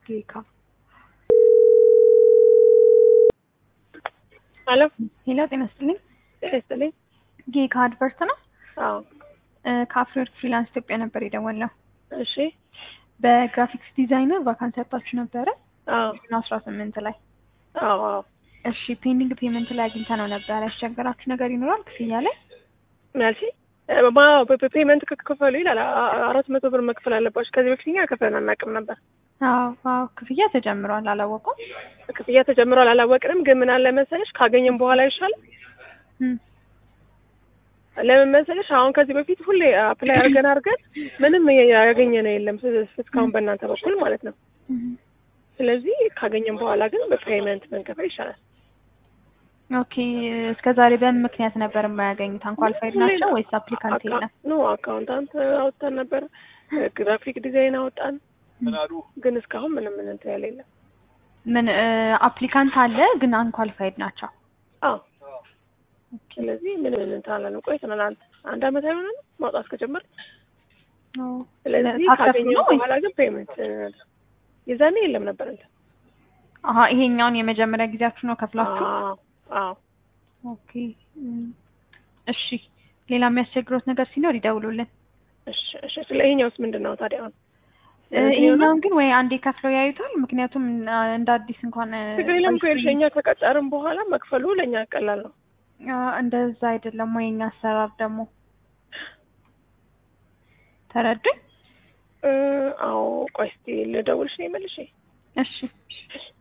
ጌካ ሄሎ ሄሎ፣ ጤና ይስጥልኝ። ጤና ይስጥልኝ። ጌካ አድቨርት ነው። አዎ ከአፍሪወርክ ፍሪላንስ ኢትዮጵያ ነበር የደወልነው። እሺ በግራፊክስ ዲዛይነር ቫካንሲ ያጣችሁ ነበረ አዎ አስራ ስምንት ላይ አዎ አዎ እሺ ፔንዲንግ ፔመንት ላይ አግኝተ ነው ነበር። ያስቸገራችሁ ነገር ይኖራል ክፍያ ላይ? መልሲ ፔመንት ክፈሉ ይላል። አ- አራት መቶ ብር መክፈል አለባችሁ። ከዚህ በፊት እኛ ከፍለን አናውቅም ነበር። አዎ አዎ፣ ክፍያ ተጀምሯል። አላወቁም? ክፍያ ተጀምሯል፣ አላወቅንም። ግን ምን አለ መሰለሽ ካገኘን በኋላ ይሻል። እም፣ ለምን መሰለሽ አሁን ከዚህ በፊት ሁሌ አፕላይ አድርገን አድርገን ምንም ያገኘነው የለም እስካሁን በእናንተ በኩል ማለት ነው። እም። ስለዚህ ካገኘን በኋላ ግን በፔመንት መንከፈል ይሻላል። ኦኬ እስከ ዛሬ በምን ምክንያት ነበር የማያገኙት? አንኳሊፋይድ ናቸው ወይስ አፕሊካንት የለም? ኖ አካውንታንት አወጣን ነበር፣ ግራፊክ ዲዛይን አወጣን፣ ግን እስካሁን ምንም ምን እንትን ያለ የለም። ምን አፕሊካንት አለ ግን አንኳሊፋይድ ናቸው። አዎ ስለዚህ ምን ምን እንትን አላለም። ቆይተናል። አንድ አንድ አመት አይሆነንም ማውጣት ከጀመር። ስለዚህ ታክሰስ ካገኘን ነው ወይስ? በኋላ ግን ፔመንት የዛኔ የለም ነበር እንትን አሀ ይሄኛውን የመጀመሪያ ጊዜያችሁ ነው ከፍላችሁ? አዎ አዎ ኦኬ እም፣ እሺ ሌላ የሚያስቸግሮት ነገር ሲኖር ይደውሉልን። እሺ እሺ። ስለ ይሄኛውስ ምንድን ነው ታዲያ? አሁን እ፣ ይሄኛውን ግን ወይ አንዴ ከፍለው ያዩታል። ምክንያቱም አ፣ እንደ አዲስ እንኳን እ፣ ችግር የለም እኮ ይኸውልሽ፣ እኛ ከቀጠርን በኋላ መክፈሉ ለእኛ ቀላል ነው። አ፣ እንደዛ አይደለም ወይ የኛ አሰራር ደግሞ ተረዱኝ። እ፣ አዎ ቆይ እስኪ ልደውልሽ ነው መልሼ እሺ